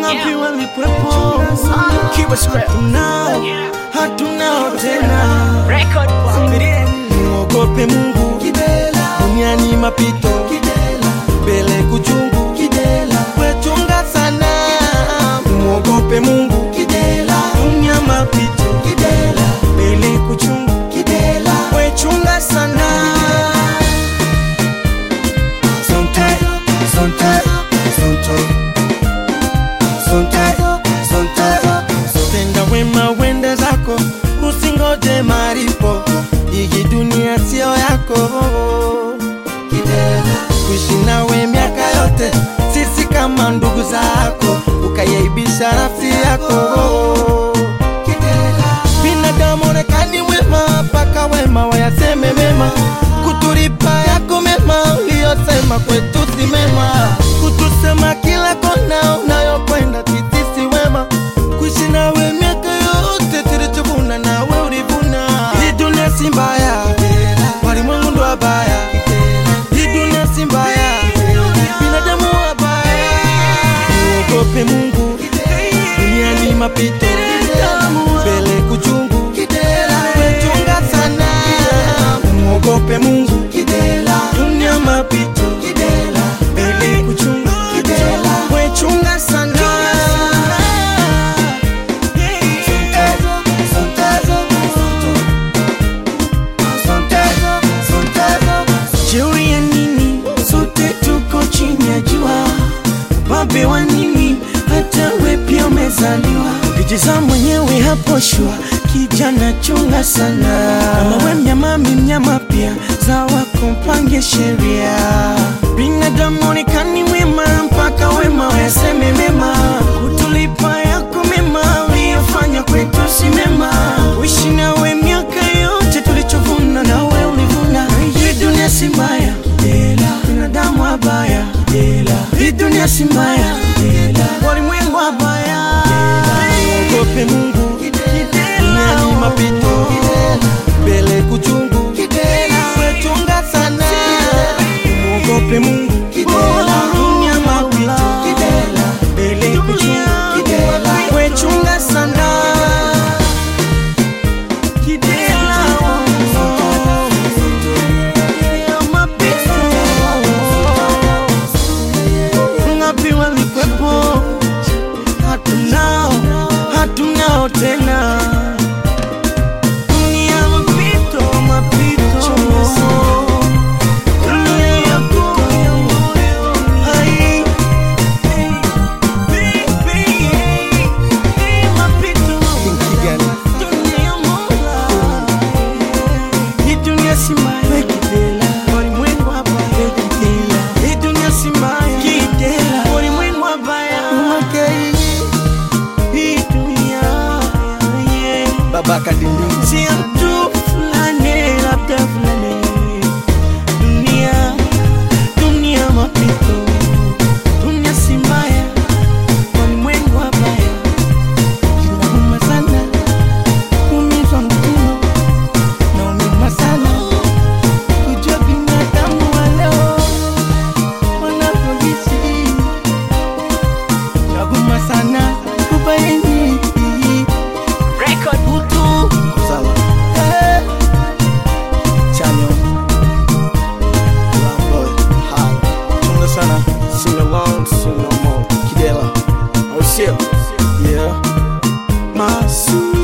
ngapi walikuwepo hatunao hatunao tena muogope mungu duniani mapito mbele kuchungu wechunga sana muogope mungu dunia mapito mbele kuchungu wechunga sana Sontai, sontai, sontai. Sontai, sontai. Tenda wema wende zako usingoje maripo hii dunia sio yako kuishi nawe miaka yote sisi kama ndugu zako ukayaibisha nafsi yako binadamu onekani wema mpaka wema wayaseme mema kutulipa yako mema uliyosema kwetu si mema kutusema kila kona unayokwenda sisi si wema kuishi nawe miaka yote tulichovuna nawe ulivuna hii dunia si mbaya walimwengu ndo wabaya hii dunia si mbaya binadamu wabaya muogope mungu duniani mapito mbele kuchungu wechunga sana muogope mungu dunia mapito mbele kuchungu wechunga sana jeuri ya nini sote tuko chini ya jua babe wa nini hata we pia umezaliwa vijiza mwenyewe hapo shua kijana chunga sana kama we mnyama mi mnyama pia za wako mpange sheria binadamu onekani wema mpaka wema wayaseme mema kutulipa yako mema uliyofanya kwetu si mema uishi nawe miaka yote tulichovuna nawe ulivuna hii dunia si mbaya binadamu wabaya hii dunia si mbaya walimwengu wabaya ogope mungu duniani mapito mbele kuchungu wechunga sana muogope mungu dunia mapito mbele kuchungu wechunga sana Kidela, oh, dunia mapito ngapi walikwepo hatunao hatunao tena dunia mapito mapito dunia Hai. Mapito. Dunia mola. Hii dunia si mbaya. Walimwengu wabaya. Hii dunia si mbaya. Walimwengu wabaya. Hii dunia, yeah. Baba Kadindi. Si mtu fulani, labda fulani. Dunia, dunia mapito. Dunia si mbaya. Walimwengu wabaya. Inauma sana. Kuumizwa mkono. Naumia sana. Kujua binadamu wa leo wanavyoishi. Nauma sana kubaini utu Sawa. eh, Chanyo. Lamboy. Hai. Chunga sana. Sing along, sing no more. Kidela. Oh shit. Yeah. masu